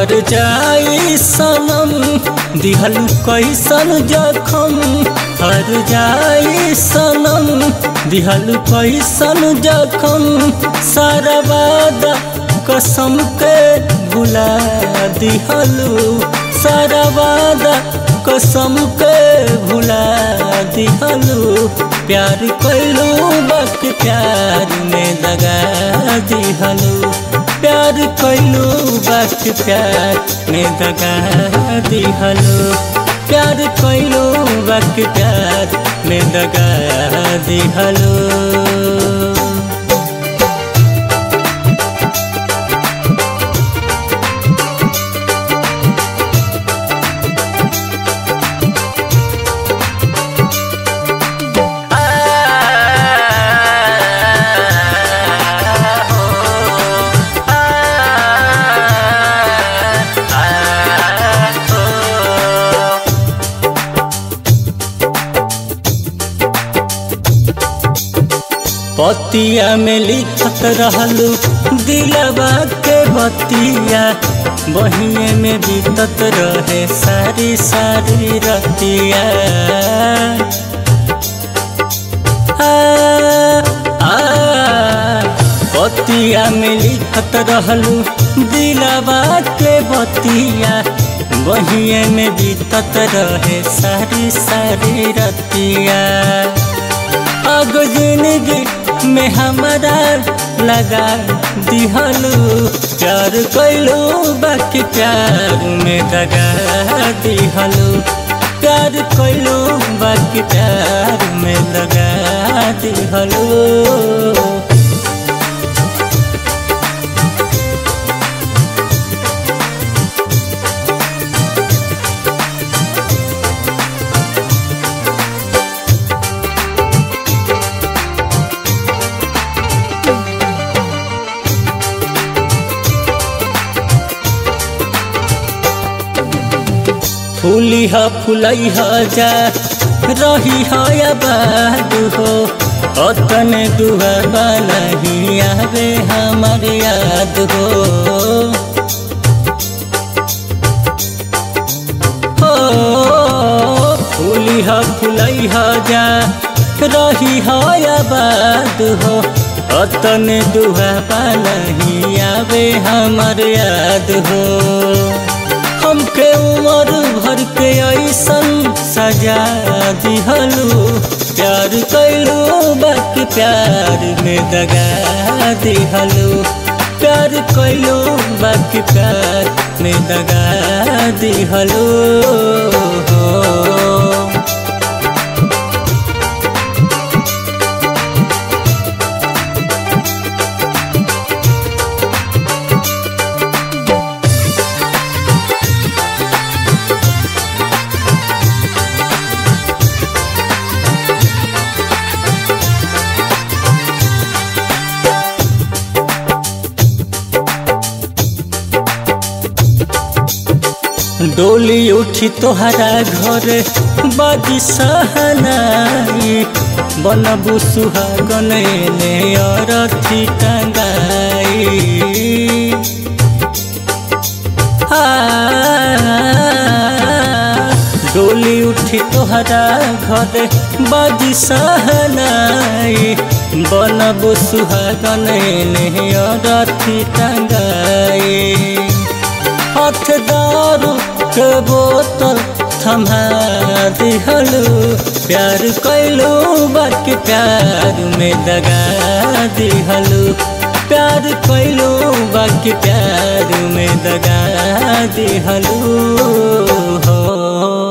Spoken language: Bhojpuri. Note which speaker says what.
Speaker 1: हर जाई सनम दिहल कैसन जखम हर जाई सनम दिहल कैसन जखम सारा वादा कसम के भुला दिहलू सारा वादा कसम के भुला दिहलू प्यार कैलू बक प्यार में दगा दिहलू प्यार कैलू बक प्यार में दगा दिहलू प्यार कैलू बक प्यार में दगा दिहलू पतिया में लिखत रहलू दिलवा के बतिया बहिए में बीतत रहे सारी सारी रतिया आ, आ, पतिया में लिखत रहलू दिलवा के बतिया बहिए में बीतत रहे सारी सारी रतिया अग जिंदगी में हमारा लगा दिहलू प्यार कैलू बाकी प्यार में दगा दिहलू प्यार कैलू बाकी प्यार में लगा दिहलू फूली ह फुलई ह जा रही ह आबाद हो अतने दुआ नहीं आवे हमार याद हो हो फूली ह फुलई ह जा रही ह आबाद हो अतने दुआ नहीं आवे हमार याद हो हमके उम्र भर के ऐसन सजा दिहलू प्यार कैलू बाकी प्यार में दगा दिहलू प्यार कैलू बाकी प्यार में दगा दिहलू हो डोली उठी तोहरा घर बाजी सहनाई बनबू सुहागन ने अरथी टंगाई आ, डोली उठी तोहरा घर बाजी सहनाई बनबू सुहागन ने अरथी टंगाई हाथ दारू के बोतल थमा दिहलू प्यार कैलू बाकी प्यार में दगा दिहलू प्यार कैलू बाकी प्यार में दगा दिहलू हो